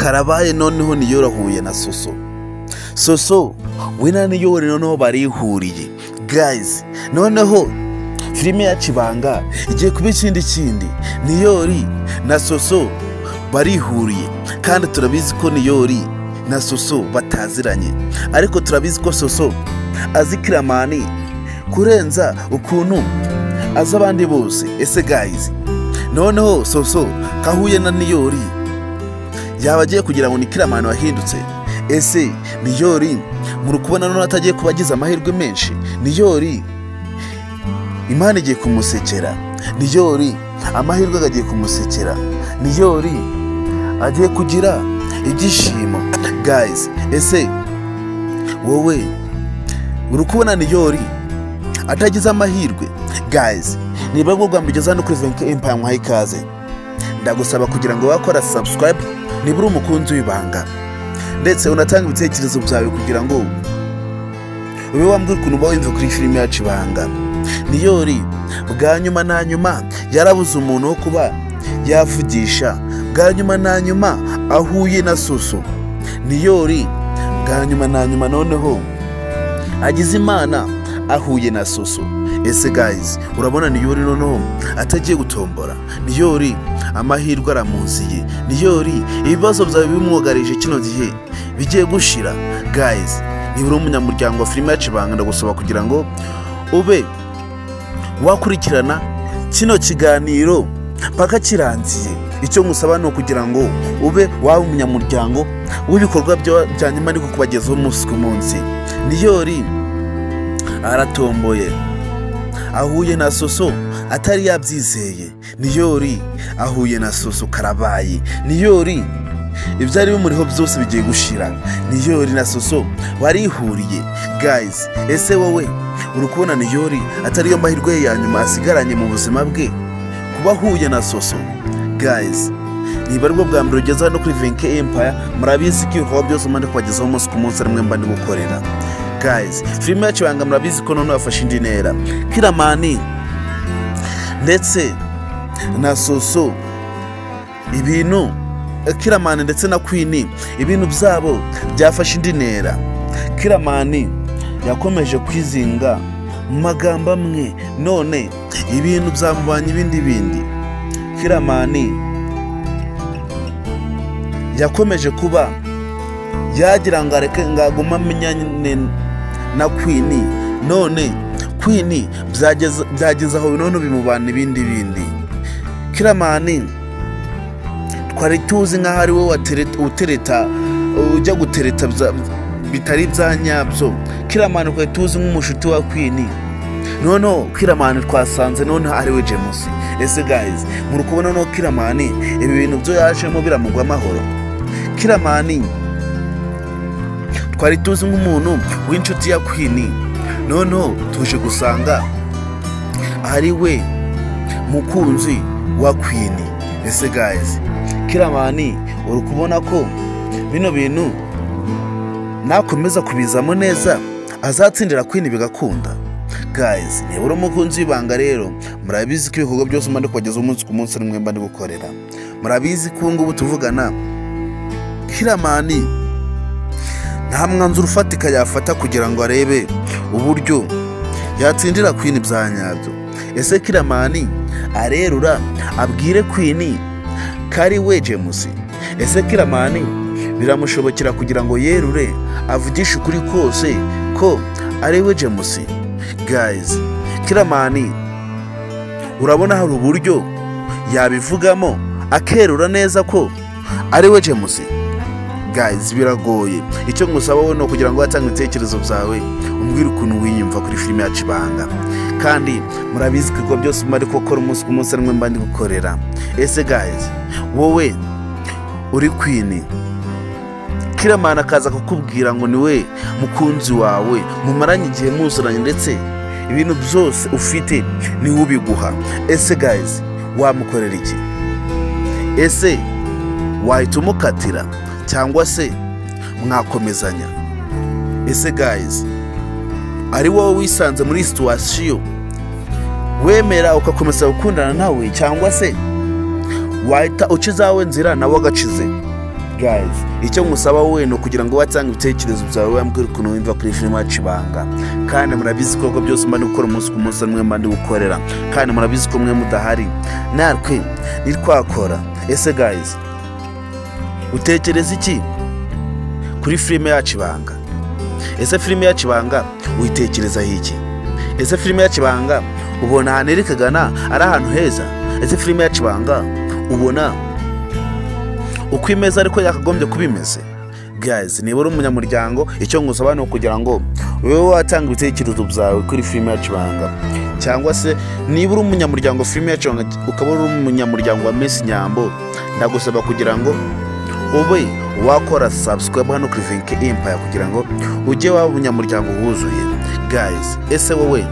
karabaye noneho niyorohuye na soso soso we na niyore noneho barihuriye gayizi noneho filime ya kibanga igiye kuba ikindi kindi niyori na soso barihuriye kandi turabizi ko niyori na soso bataziranye ariko turabizi ko soso azi kiramani kurenza ukuntu azi abandi bose ese gayizi noneho soso kahuye na niyori yaba agiye kugira ngo ni kiramani wahindutse ese niyori muri kubona noneho atagiye kuba agize amahirwe menshi niyori imana igiye kumusekera niyori amahirwe agiye kumusekera niyori agiye kugira ibyishimo gayizi ese wowe uri kubona niyori atagize amahirwe gayizi niba ngurwa mbigeze hano kuri venke empaya nkwaho ikaze ndagusaba kugira ngo wakora sabusikarayibu niba uri umukunzi w'ibanga ndetse unatanga ibitekerezo byawe kugira ngo ube wambwira ukuntu uba wumva kuri filime yacu ibanga niyori bwa nyuma na nyuma yarabuze umuntu wo kuba yavugisha bwa nyuma na nyuma ahuye na soso niyori bwa nyuma na nyuma noneho agize imana ahuye na soso ese gayizi urabona niyori noneho atagiye gutombora niyori amahirwe aramuziye niyori ibibazo byawe bimwugarije kino gihe bigiye gushira gayizi niba uri umunyamuryango wa filime yacu ibanga ndagusaba kugira ngo ube wakurikirana kino kiganiro mpaka kirangiye icyo ngusaba ni ukugira ngo ube waba umunyamuryango w'ibikorwa bya nyuma ariko kubagezaho umunsi ku munsi niyori aratomboye ahuye na soso atari yabyizeye niyori ahuye na soso karabayi niyori ibyari bimuriho byose bigiye gushira niyori na soso barihuriye gayizi ese wowe uri kubona niyori atariyo mahirwe ye ya nyuma asigaranye mu buzima bwe kuba ahuye na soso gayizi niba aribwo bwa mbere ugeze hano kuri venke empaya murabizi ko ibikorwa byose umwenda kubagezaho umunsi ku munsi arimwe mba ndi gukorera gayizi filime yacu ibanga murabizi ko noneho yafashe indi ntera kiramani ndetse na soso ibintu kiramani ndetse na kwini ibintu byabo byafashe indi ntera kiramani yakomeje kwizinga mu magambo amwe none ibintu byamubanye ibindi bindi kiramani yakomeje kuba yagira ngo areke ngaguma amenya na kwini none kwini byageze aho none bimubana ibindi bindi kiramani twari tuzi nk'aho ari wowe utereta ujya gutereta bitari bya nyabyo kiramani twari tuzi nk'umushuti wa kwini noneho kiramani twasanze noneho ari we jemusi ese gayizi muri kubona noneho kiramani ibi bintu byo yajemo biramugwa amahoro kiramani twari tuzi nk'umuntu w'inshuti ya kwini noneho tuje gusanga ari we mukunzi wa kwini ese gayizi kiramani uri kubona ko bino bintu nakomeza kubizamo neza azatsindira kwini bigakunda gayizi niba uri umukunzi w'ibanga rero murabizi ko ibikorwa byose umwanda kubageza umunsi ku munsi n'umwe mba ndi gukorera murabizi ko ubu ngubu tuvugana kiramani nta mwanzuro ufatika yafata kugira ngo arebe uburyo yatsindira kwini bya nyabyo ese kiramani arerura abwire kwini kari we jemusi ese kiramani biramushobokera kugira ngo yerure avugishe ukuri kose ko ari we jemusi gayizi kiramani urabona hari uburyo yabivugamo akerura neza ko ari we jemusi gayizi biragoye icyo ngusaba wowe ni ukugira ngo watange ibitekerezo byawe umbwire ukuntu wiyumva kuri filime yacu ibanga kandi murabizi ko byose mba ari gukora umunsi ku munsi n'umwe mba ndi gukorera ese gayizi wowe uri kwini kiramana akaza kukubwira ngo ni we mukunzi wawe mumaranye igihe muzuranye ndetse ibintu byose ufite niwe ubiguha ese gayizi wamukorera iki ese wahita umukatira cyangwa se mwakomezanya ese gayizi ari wowe wisanze muri situwasiyo wemera ugakomeza gukundana nawe cyangwa se wahita uca izawe nzira nawe agacize gayizi icyo musaba we ni ukugira ngo watange ibitekerezo byawe wambwira ukuntu wumva kuri filime yacu ibanga kandi murabizi ko ibikorwa byose mba ndi gukora umunsi ku munsi mwe mba ndi gukorera kandi murabizi ko mwe mudahari natwe nitwakora ese gayizi utekereza iki kuri filime yacu ibanga ese filime yacu ibanga uyitekerezaho iki ese filime yacu ibanga ubona ahantu iri kagana ari ahantu heza ese filime yacu ibanga ubona uko imeze ariko yakagombye kuba imeze gayizi niba uri umunyamuryango icyo ngusaba ni ukugira ngo wowe watanga ibitekerezo byawe kuri filime yacu ibanga cyangwa se niba uri umunyamuryango filime yacu ibanga ukaba uri umunyamuryango wa mesi nyambo ndagusaba kugira ngo ube wakora sabusikarayibu hano kuri vinke impaya kugira ngo ujye waba umunyamuryango wuzuye gayizi ese wowe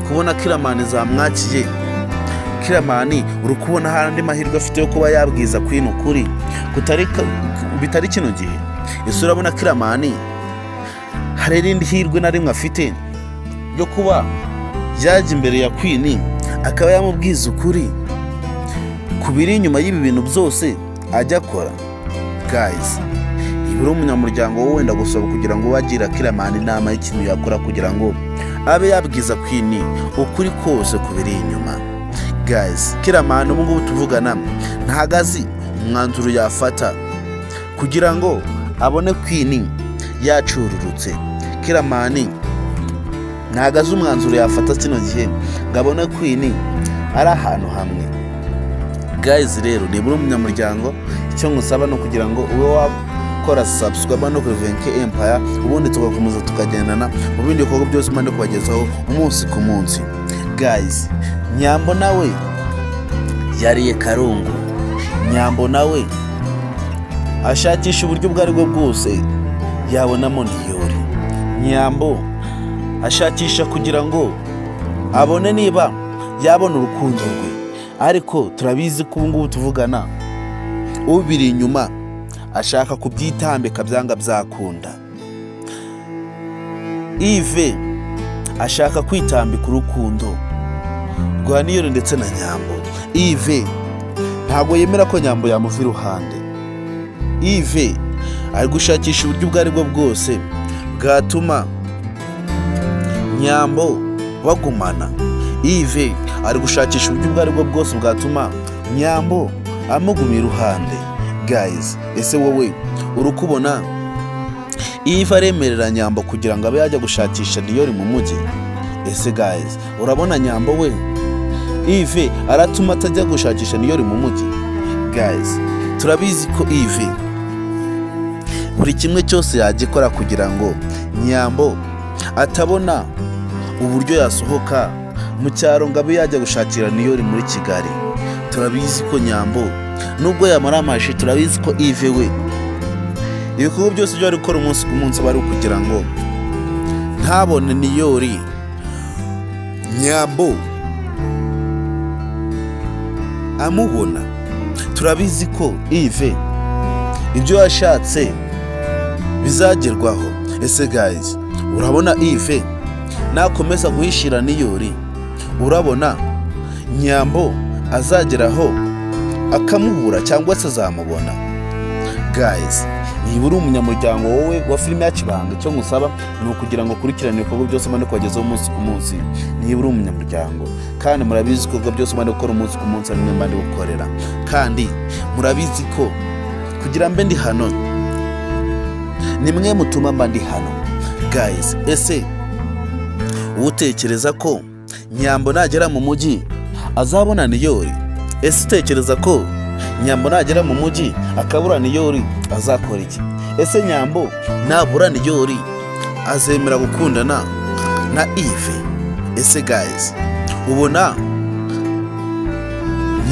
kubona kiramani zamwakiye kiramani uri kubona hari andi mahirwe afite yo kuba yabwiza kwino ukuri kutari bitari kino gihe ese urabona kiramani hari irindi hirwe na rimwe afite ryo kuba yajya imbere ya kwini akaba yamubwiza ukuri ku biri inyuma y'ibi bintu byose ajya akora gayizi niba uri umunyamuryango wowe wenda gusaba kugira ngo wagira kiramani inama y'ikintu yakora kugira ngo abe yabwiza kwini ukuri kose ku biri inyuma gayizi kiramani ubu ngubu tuvugana ntago azi umwanzuro yafata kugira ngo abone kwini yacururutse kiramani ntago azi umwanzuro yafata kino gihe ngo abone kwini ari ahantu hamwe gayizi rero niba uri umunyamuryango icyo ngusaba ni ukugira ngo ube wakora sabusikarayibu no kuri venke empaya ubundi tugakomeza tukagendana mu bindi bikorwa byose mpande kubagezaho umunsi ku munsi gayizi nyambo nawe yariye karungu nyambo nawe ashakisha uburyo ubwo ari bwo bwose yabonamo niyore nyambo ashakisha kugira ngo abone niba yabona urukundo rwe ariko turabizi ko ubu ngubu tuvugana ubiri inyuma ashaka kubyitambika byanga byakunda ive ashaka kwitambika urukundo rwa niyoro ndetse na nyambo ive ntabwo yemera ko nyambo yamuva iruhande ive ari gushakisha uburyo ubwo ari bwo bwose bwatuma nyambo bagumana ive ari gushakisha uburyo ubwo ari bwo bwose bwatuma nyambo amuguma iruhande gayizi ese wowe uri kubona ive aremerera nyambo kugira ngo abe yajya gushakisha niyori mu mujyi ese gayizi urabona nyambo we ive aratuma atajya gushakisha niyori mu mujyi gayizi turabizi ko ive buri kimwe cyose yagikora kugira ngo nyambo atabona uburyo yasohoka mu cyaro ngo abe yajya gushakira niyori muri kigali turabizi ko nyambo nubwo yamara amaji turabizi ko ive we ibikorwa byose byo ari gukora umunsi ku munsi aba ari ukugira ngo ntabone niyori nyambo amubona turabizi ko ive ibyo yashatse bizagerwaho ese gayizi urabona ive nakomeza guhishira niyori urabona nyambo azageraho akamubura cyangwa se azamubona gayizi niba uri umunyamuryango wowe wa filime ya kibanga icyo ngusaba ni ukugira ngo ukurikirane ibikorwa byose mbane kubagezaho umunsi ku munsi niba uri umunyamuryango kandi murabizi ko ibikorwa byose mbane gukora umunsi ku munsi ari mwe mbane gukorera kandi murabizi ko kugira mbe ndi hano ni mwe mutuma mba ndi hano gayizi ese utekereza ko nyambo nagera mu mujyi azabona niyori ese utekereza ko nyambo nagera mu mujyi akabura niyori azakora iki ese nyambo nabura niyori azemera gukundana na ive ese gayizi ubona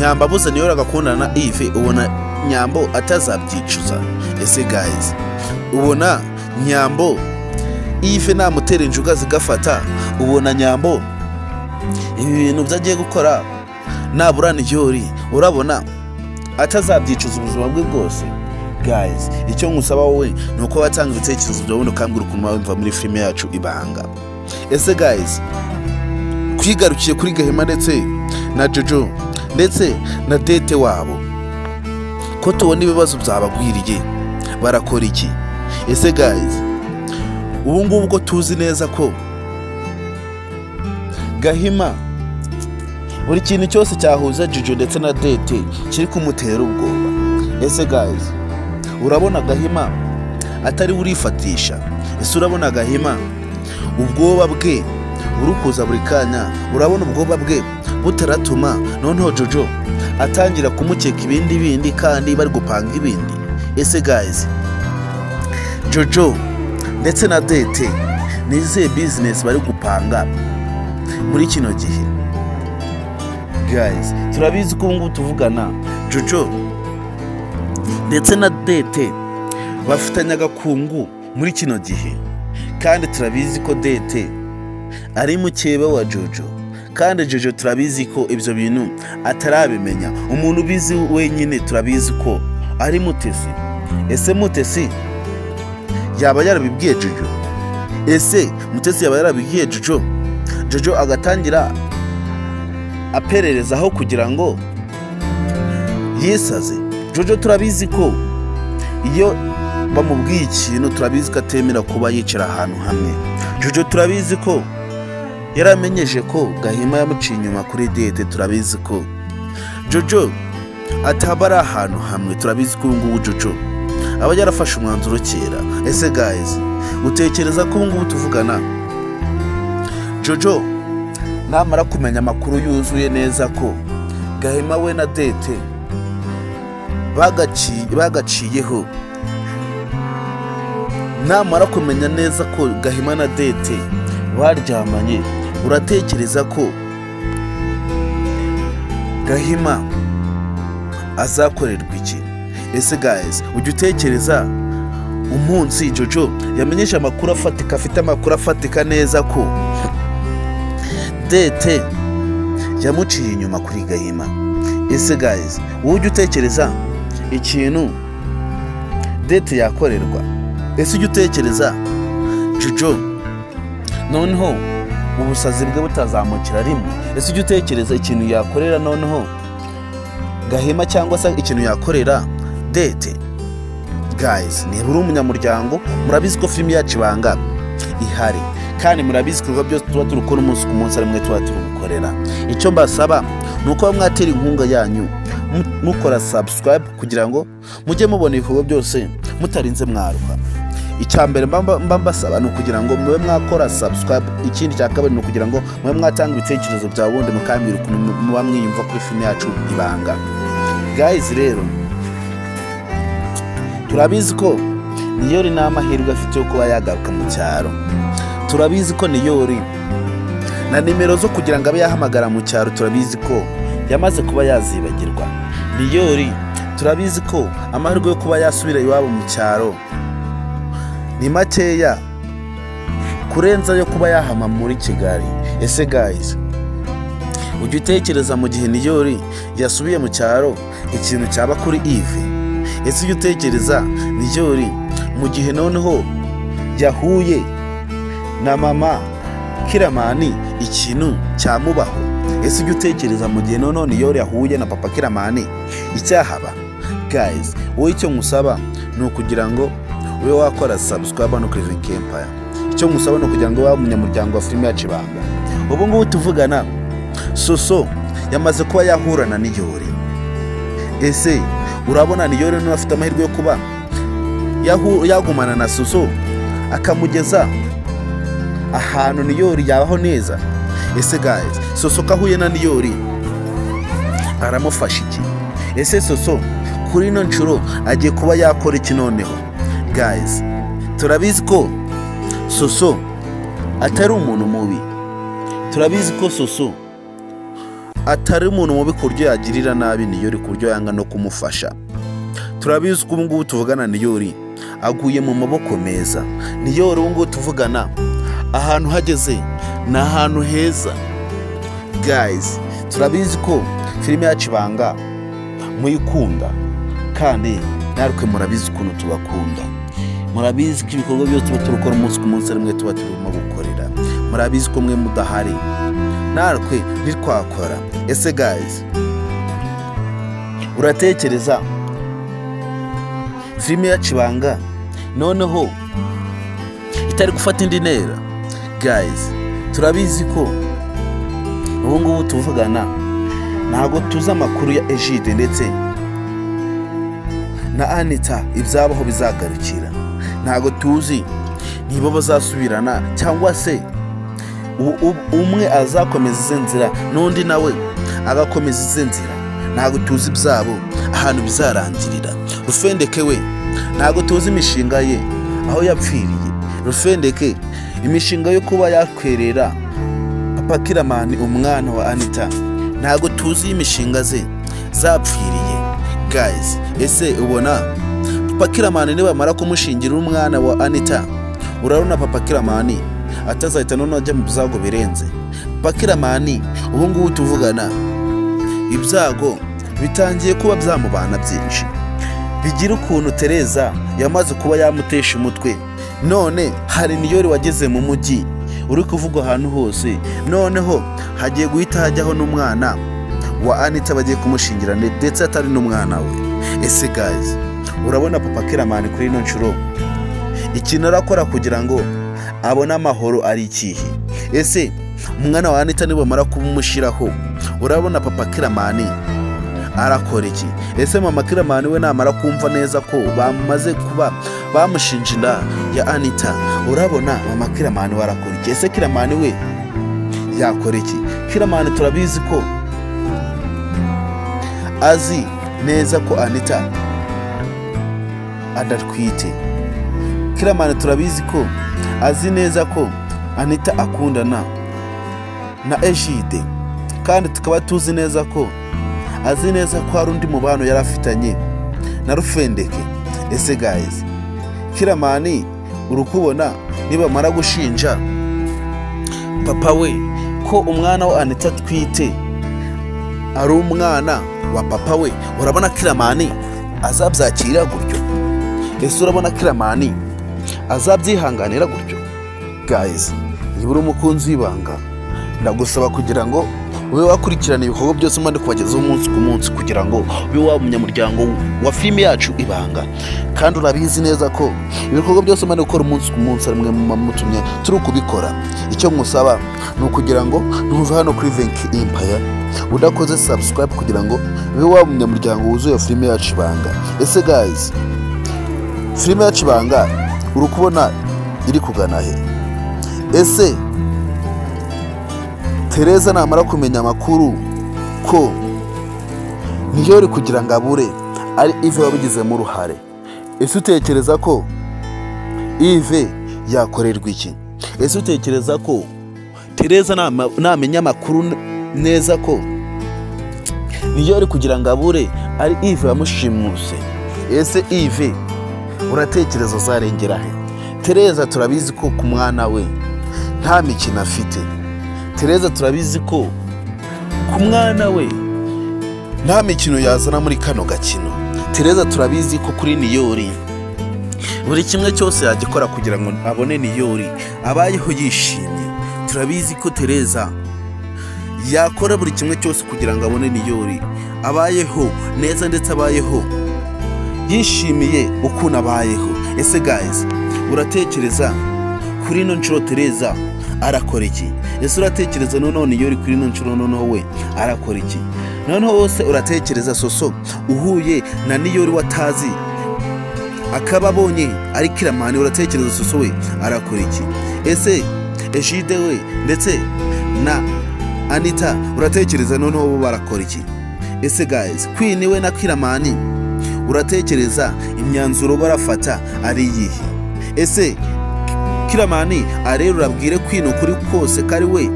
nyambo abuze niyori agakundana na ive ubona nyambo atazabyicuza ese gayizi ubona nyambo ive namutera injuga zigafata ubona nyambo ibi bintu byo agiye gukora nabura niyori urabona atazabyicuza ubuzima bwe bwose gayizi icyo ngusaba wowe ni uko watanga ibitekerezo byawe ubundi ukambwira ukuntu wumva muri filime yacu ibanga ese gayizi twigarukiye kuri gahima ndetse na jojo ndetse na dete wabo ko tubona ibibazo byabagwiriye barakora iki ese gayizi ubu ngubu ko tuzi neza ko gahima buri kintu cyose cyahuza juju ndetse na dete kiri kumutera ubwoba ese gayizi urabona gahima atari urifatisha ese urabona gahima ubwoba bwe burukuza buri kanya urabona ubwoba bwe butaratuma noneho jojo atangira kumukeka ibindi bindi kandi bari gupanga ibindi ese gayizi jojo ndetse na dete ni izihe bizinesi bari gupanga muri kino gihe gayizi turabizi ko ubu ngubu tuvugana jojo ndetse na dete bafitanye agakungu muri kino gihe kandi turabizi ko dete ari mukeba wa jojo kandi jojo turabizi ko ibyo bintu atarabimenya umuntu ubizi wenyine turabizi ko ari mutesi ese mutesi yaba yarabibwiye jojo ese mutesi yaba yarabibwiye jojo jojo agatangira apererezaho kugira ngo yisaze jojo turabizi ko iyo bamubwiye ikintu turabizi ko atemera kuba yicara ahantu hamwe jojo turabizi ko yaramenyeje ko gahima yamuciye inyuma kuri dede turabizi ko jojo ataba ari ahantu hamwe turabizi ko ubungubu jojo aba yarafashe umwanzuro kera ese gayizi utekereza ko ubungubu tuvugana jojo namara kumenya amakuru yuzuye neza ko gahima we na dete bagaci- bagaciyeho namara kumenya neza ko gahima na dete baryamanye uratekereza ko gahima azakorerwa iki ese guys ujya utekereza umunsi jojo yamenyesha amakuru afatika afite amakuru afatika neza ko dete yamuciye inyuma kuri gahima ese guys wowe ujya utekereza ikintu dete yakorerwa ese ujya utekereza jojo noneho ubusazi bwe butazamukira rimwe ese ujya utekereza ikintu yakorera noneho gahema cyangwa se ikintu yakorera dete guys niba uri umunyamuryango murabizi ko filime yacu ibanga ihari kandi murabizi ibikorwa byose tuba turi gukora umunsi ku munsi arimwe tuba turi gukorera icyo mbasaba ni uko mwatera inkunga yanyu mu- mukora subscribe kugira ngo mujye mubona ibikorwa byose mutarinze mwaruka icya mbere mba- mba mba mbasaba ni ukugira ngo mube mwakora subscribe ikindi cya kabiri ni ukugira ngo mube mwatanga ibitekerezo byawe ubundi mukambwira ukuntu mu- muba mwiyumva kuri filime yacu ibanga guys rero turabizi ko niyori ni amahirwe afite yo kuba yagaruka mu cyaro turabizi ko niyori na nimero zo kugira ngo abe yahamagara mu cyaro turabizi ko yamaze kuba yazibagirwa niyori turabizi ko amahirwe yo kuba yasubira iwabo mu cyaro ni makeya kurenza yo kuba yahama muri kigali ese guys ujya utekereza mu gihe niyori yasubiye mu cyaro ikintu cyaba kuri ive ese ujya utekereza niyori mu gihe noneho yahuye na mama kiramani ikintu cyamubaho ese ujya utekereza mu gihe noneho niyori yahuye na papa kiramani icyahaba guys wowe icyo nkusaba ni ukugira ngo ube wakora subscribe hano kuri Vink Empire icyo nkusaba ni ukugira ngo ube umunyamuryango wa filime yacu ibanga ubu ngubu tuvugana soso yamaze kuba yahura na niyori ese urabona niyori niba afite amahirwe yo kuba yahu- yagumana na soso akamugeza ahantu niyori yabaho neza ese guys soso ko ahuye na niyori aramufasha iki ese soso kuri ino nshuro agiye kuba yakora iki noneho guys turabizi ko soso atari umuntu mubi turabizi ko soso atari umuntu mubi ku buryo yagirira nabi niyori ku buryo yanga no kumufasha turabizi ko ubungubu tuvugana niyori aguye mu maboko meza niyori ubungubu tuvugana ahantu hageze ni ahantu heza guys turabizi ko filime yacu ibanga muyikunda kandi natwe murabizi ukuntu tubakunda murabizi ko ibikorwa byose tuba turukora umunsi ku munsi rimwe tuba turimo gukorera murabizi ko mwe mudahari natwe ntitwakora ese guys uratekereza filime ya kibanga noneho itari gufata indi ntera gayizi turabizi ko ubu ngubu tuvugana ntabwo tuzi amakuru ya ejide ndetse na anita ibyabaho bizagarukira ntabwo tuzi niba bazasubirana cyangwa se u- u- umwe azakomeza izi nzira n'undi nawe agakomeza izi nzira ntabwo tuzi ibyabo ahantu bizarangirira rufendeke we ntabwo tuzi imishinga ye aho yapfiriye rufendeke imishinga yo kuba yakwerera papa kiramani umwana wa anita ntabwo tuzi imishinga ze zapfiriye gayizi ese ubona papa kiramani nibamara kumushingira umwana wa anita urabona papa kiramani atazahita noneho ajya mu byago birenze papa kiramani ubu ngubu tuvugana ibyago bitangiye kuba byamubana byinshi bigira ukuntu tereza yamaze kuba yamutesha umutwe none hari niyori wageze mu mujyi uri kuvugwa ahantu hose noneho hagiye guhita hajyaho n'umwana wa anita bagiye kumushingira ndetse atari n'umwana we ese gazi urabona papa kiramani kuri ino nshuro ikintu arakora kugira ngo abone amahoro ari ikihe ese umwana wa anita nibamara kumushyiraho urabona papa kiramani arakora iki ese mama kiramani we namara kumva neza ko bamaze kuba bamushinja inda ya anita urabona mama kiramani we arakora iki ese kiramani we yakora iki kiramani turabizi ko azi neza ko anita adatwite kiramani turabizi ko azi neza ko anita akundana na ejide kandi tukaba tuzi neza ko azi neza ko hari undi mubano yari afitanye na rufendeke ese gayizi kiramani uri kubona nibamara gushinja papa we ko umwana wa anita atwite ari umwana wa papa we urabona kiramani azabyakira gutyo ese urabona kiramani azabyihanganira gutyo gayizi niba uri umukunzi w'ibanga ndagusaba kugira ngo ube wakurikirana ibikorwa byose mba ndi kubagezaho umunsi ku munsi kugira ngo ube waba umunyamuryango wa filime yacu ibanga kandi urabizi neza ko ibikorwa byose mba ndi gukora umunsi ku munsi ari mwe mutumye turi kubikora icyo nkusaba ni ukugira ngo ntuve hano kuri venki impaya udakoze sabusikarayibu kugira ngo ube waba umunyamuryango wuzuye filime yacu ibanga ese gayizi filime yacu ibanga uri kubona iri kugana he ese tereza namara kumenya amakuru ko niyo uri kugira ngo abure ari ive wabigizemo uruhare ese utekereza ko ive yakorerwa iki ese utekereza ko tereza nama- namenya amakuru n- neza ko niyo uri kugira ngo abure ari ive wamushimuse ese ive uratekereza uzarengera he tereza turabizi ko ku mwana we nta mikino afite tereza turabizi ko ku mwana we nta mikino yazana muri kano gakino tereza turabizi ko kuri niyori buri kimwe cyose yagikora kugira ngo abone niyori abayeho yishimye turabizi ko tereza yakora buri kimwe cyose kugira ngo abone niyori abayeho neza ndetse abayeho yishimiye ukuntu abayeho ese gayizi uratekereza kuri ino nshuro tereza arakora iki ese uratekereza noneho niyo uri kuri ino nshuro noneho we arakora iki noneho wose uratekereza soso uhuye na niyo uri watazi akaba abonye ari kiramani uratekereza soso we arakora iki ese ejide we ndetse na anita uratekereza noneho bo barakora iki ese gayizi kwini we na kiramani uratekereza imyanzuro barafata ari iyihe ese kiramani arerura abwire kwino kuri kose kari we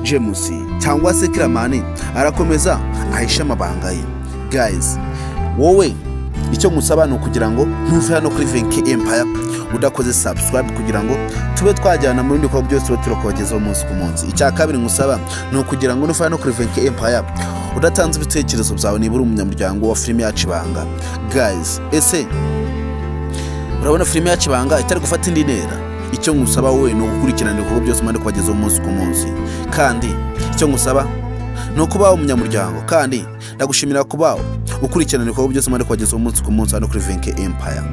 jemusi cyangwa se kiramani arakomeza ahishe amabanga ye gayizi wowe icyo nkusaba ni ukugira ngo ntuve hano kuri venki empaya udakoze sabusikarayibu kugira ngo tube twajyana mu bindi bikorwa byose tuba turakubagezaho umunsi ku munsi icya kabiri nkusaba ni ukugira ngo nuve hano kuri venki empaya udatanze ibitekerezo byawe niba uri umunyamuryango wa filime yacu ibanga gayizi ese urabona filime yacu ibanga itari gufata indi ntera icyo nkusaba wowe ni ugukurikirana ibikorwa byose mpande kubagezaho umunsi ku munsi kandi icyo nkusaba ni ukubaho umunyamuryango kandi ndagushimira kuba ukurikirana ibikorwa byose mwari kubagezaho umunsi ku munsi hano kuri venke empaya